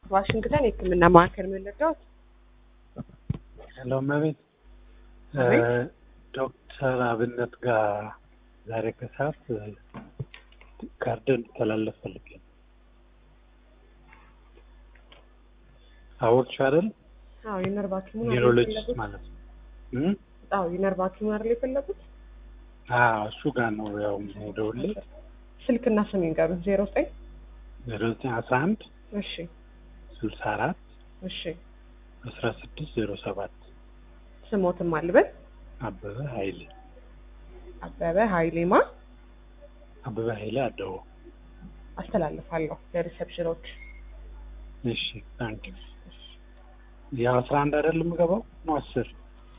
ዋሽንግተን የሕክምና ማዕከል መለዳዎት ሄሎ እመቤት አቤት። ዶክተር አብነት ጋር ዛሬ ከሰዓት ካርድ እንዲተላለፍ ፈልጌ ነው። አወቅሽ አይደል? አዎ የነርቭ ሐኪሙን አይደል ኒውሮሎጂስት የፈለጉት? ማለት ነው። እም? አዎ የነርቭ ሐኪሙን አይደል የፈለጉት? አዎ እሱ ጋር ነው ያው የምሄደውልህ ስልክና ስም ይንገሩን። ዜሮ ዘጠኝ ዜሮ ዘጠኝ አስራ አንድ እሺ ስልሳ አራት እሺ አስራ ስድስት ዜሮ ሰባት ስሞትም አልበል አበበ ኃይሌ አበበ ኃይሌማ አበበ ኃይሌ አደው አስተላልፋለሁ ለሪሰፕሽኖች። እሺ ታንክ የአስራ አንድ አይደል የምገባው ነው አስር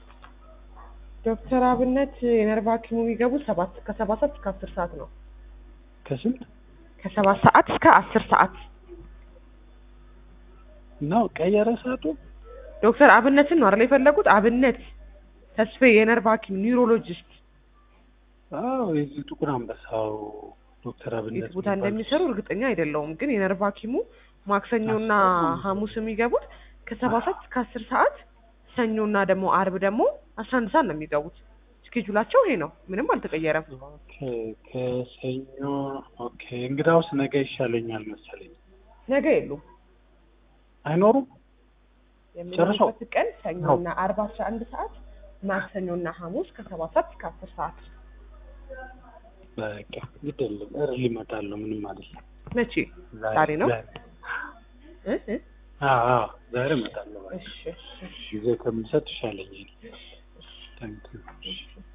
ዶክተር አብነት የነርቭ ሐኪሙ የሚገቡ ሰባት ከሰባት ሰዓት እስከ አስር ሰዓት ነው። ከስንት ከሰባት ሰዓት እስከ አስር ሰዓት ነው ቀየረ ሰዓቱ ዶክተር አብነትን ነው አይደል የፈለጉት? አብነት ተስፌ የነርቭ ሐኪም ኒውሮሎጂስት አዎ የዚህ ጥቁር አንበሳው ዶክተር አብነት የት ቦታ እንደሚሰሩ እርግጠኛ አይደለሁም፣ ግን የነርቭ ሐኪሙ ማክሰኞና ሐሙስ የሚገቡት ከሰባት ሰዓት እስከ አስር ሰዓት ሰኞና ደግሞ አርብ ደግሞ አስራ አንድ ሰዓት ነው የሚገቡት። ስኬጁላቸው ይሄ ነው፣ ምንም አልተቀየረም። ኦኬ ከሰኞ ኦኬ እንግዳውስ ነገ ይሻለኛል መሰለኝ ነገ የሉም። አይኖሩም የሚኖሩበት ቀን ሰኞና አርብ አስራ አንድ ሰዓት ማክሰኞና ሐሙስ ከሰባት ሰዓት እስከ አስር ሰዓት። በቃ ይደለም እርሊ እመጣለሁ ምንም አይደለም መቼ? ዛሬ ነው? እ እ አዎ አዎ ዛሬ እመጣለሁ በቃ እሺ እሺ ጊዜ ከምሰጥ ይሻለኛል ታንክ ዩ